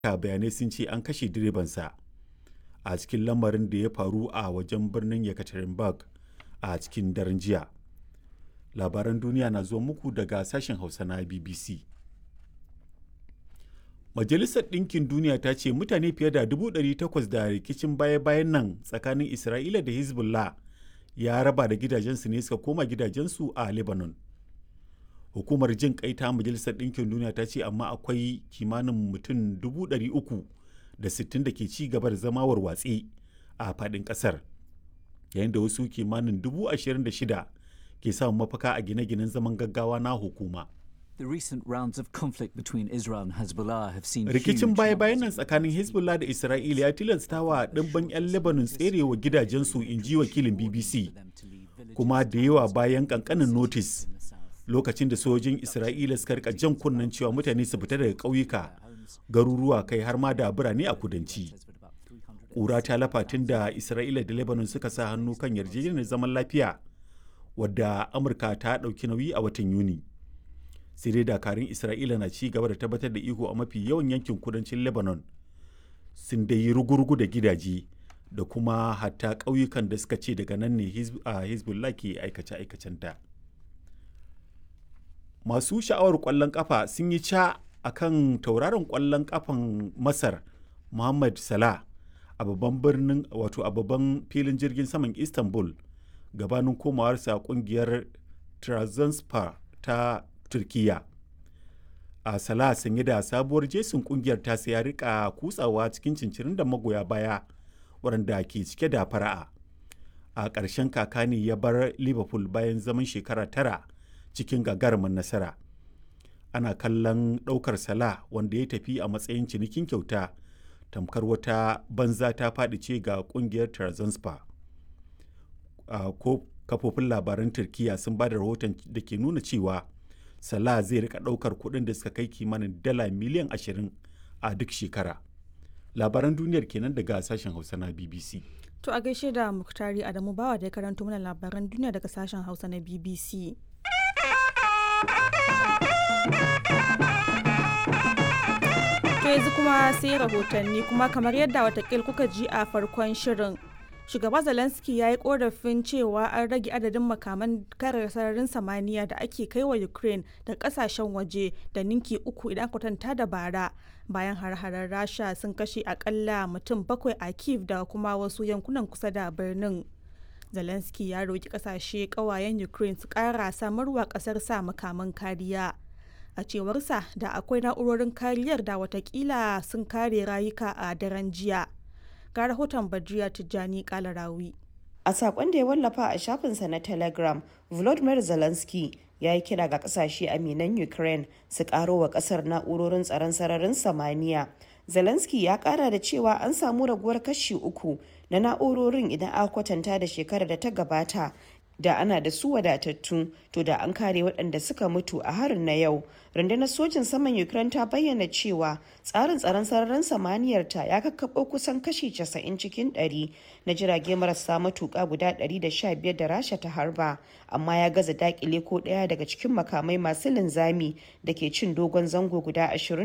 bayanai sun ce an kashe direbansa a cikin lamarin da ya faru a wajen birnin yekaterinburg a cikin daren jiya labaran duniya na zuwa muku daga sashen hausa na bbc majalisar ɗinkin duniya ta ce mutane fiye da 800 da rikicin baya-bayan nan tsakanin isra'ila da hezbollah ya raba da gidajensu ne suka koma gidajensu a lebanon hukumar jin kai ta majalisar ɗinkin duniya ta ce amma akwai kimanin mutum 360 da ke ci gaba da zama warwatse a faɗin ƙasar yayin da wasu kimanin 26,000 ke samun mafaka a gine-ginen zaman gaggawa na hukuma. The recent rounds of conflict between Israel and Hezbollah have seen Rikicin baya-bayan nan tsakanin Hezbollah da Isra'ila ya tilasta wa ɗimbin 'yan Lebanon tserewa gidajensu in ji wakilin BBC, kuma da yawa bayan ƙanƙanin notis lokacin da sojojin Isra'ila suka rika jan kunnen cewa mutane su fita daga ƙauyuka, garuruwa kai har ma da birane a kudanci. Ƙura ta lafa tun da Isra'ila da Lebanon suka sa hannu kan yarjejeniyar zaman lafiya, wadda Amurka ta ɗauki nauyi a watan Yuni. sai dai dakarun isra'ila na ci gaba da tabbatar da iko a mafi yawan yankin kudancin lebanon sun dai yi rugurugu da gidaje da kuma hatta ƙauyukan da suka ce daga nan ne a hezbollah ke aikace-aikacenta masu sha'awar ƙwallon ƙafa sun yi ca a kan tauraron ƙwallon ƙafan masar muhammad salah a babban birnin wato a babban filin jirgin saman istanbul gabanin komawarsa ƙungiyar trabzonspor ta turkiya a sala sanye da sabuwar jesin kungiyar ta ya rika kutsawa cikin cincirin da magoya baya waɗanda ke cike da fara'a a ƙarshen kaka ne ya bar liverpool bayan zaman shekara tara cikin gagarumin nasara ana kallon ɗaukar sala wanda ya tafi a matsayin cinikin kyauta tamkar wata banza ta faɗi ce ga ƙungiyar Trabzonspor. ko kafofin labaran turkiya sun ba da rahoton da ke nuna cewa Salah zai rika ɗaukar kuɗin da suka kai kimanin dala miliyan 20 a duk shekara. Labaran duniyar kenan daga sashen Hausa na BBC. To a gaishe da Muktari Adamu Bawa da ya karanto mana labaran duniya daga sashen Hausa na BBC. To yanzu kuma sai rahotanni kuma kamar yadda watakil kuka ji a farkon shirin. shugaba zelensky ya yi korafin cewa an rage adadin makaman kare sararin samaniya da ake kai wa ukraine da kasashen waje da ninki uku idan kwatanta da bara bayan har-harar rasha sun kashe akalla mutum bakwai a kiev da kuma wasu yankunan kusa da birnin zelensky ya roki kasashe kawayen ukraine su kara samarwa kasar sa makaman kariya a cewarsa da akwai na'urorin kariyar da watakila sun kare rayuka a daren jiya ga rahoton Badriya Tijjani Kalarawi. A sakon da ya wallafa a shafinsa na Telegram, Volodymyr Zelensky ya yi kira ga kasashe aminan Ukraine su karo wa kasar na'urorin tsaron sararin samaniya. Zelensky ya kara da cewa an samu raguwar kashi uku na na'urorin idan aka kwatanta da shekarar da ta gabata da ana da su wadatattu to da an kare waɗanda suka mutu a harin na yau rundunar sojin saman ukraine ta bayyana cewa tsarin tsaron sararin samaniyar ta ya kakkaɓo kusan kashi 90 cikin 100 na jirage marasa matuƙa guda 115 da rasha ta harba amma ya gaza dakile ko ɗaya daga cikin makamai masu linzami da ke cin dogon zango guda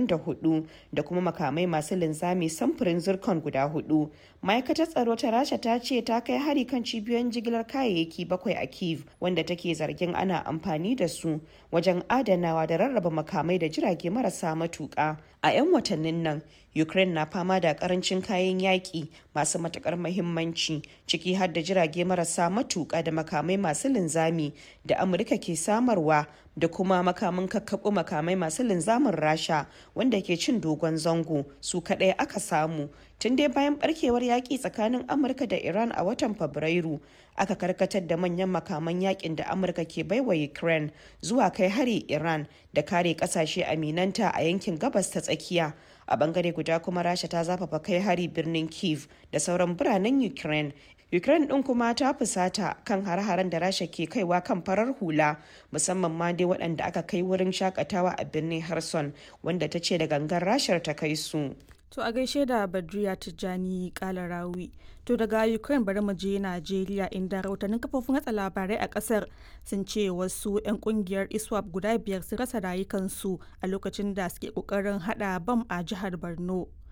24 da kuma makamai masu linzami samfurin zircon guda hudu ma'aikatar tsaro ta rasha ta ce ta kai hari kan cibiyoyin jigilar kayayyaki bakwai a kiev wanda take zargin ana amfani da su wajen adanawa da rarraba makamai da jirage marasa matuƙa a 'yan watannin nan ukraine na fama da karancin kayan yaƙi masu matuƙar mahimmanci ciki har da jirage marasa matuƙa da makamai masu linzami da amurka ke samarwa da kuma makamin kakkaɓo makamai masu linzamin rasha wanda ke cin dogon zango su kaɗai aka samu tun dai bayan barkewar yaƙi tsakanin amurka da iran a watan fabrairu aka karkatar da manyan makaman yakin da amurka ke baiwa ukraine zuwa kai hari iran da kare kasashe aminanta a yankin gabas ta tsakiya a bangare guda kuma rasha ta zafafa kai hari birnin kiev da sauran biranen ukraine ukraine din kuma ta fusata kan har-haren da rasha ke kaiwa kan farar hula musamman ma dai waɗanda aka kai wurin shakatawa a birnin harson wanda ta ce da gangan rashar ta kai su To a gaishe da Badriya Tijjani Kalarawi. To daga Ukraine bari mu je Najeriya inda rahotannin kafofin hatsa labarai a kasar sun ce wasu 'yan kungiyar ISWAP guda biyar sun rasa rayukansu a lokacin da suke kokarin hada bam a jihar Borno.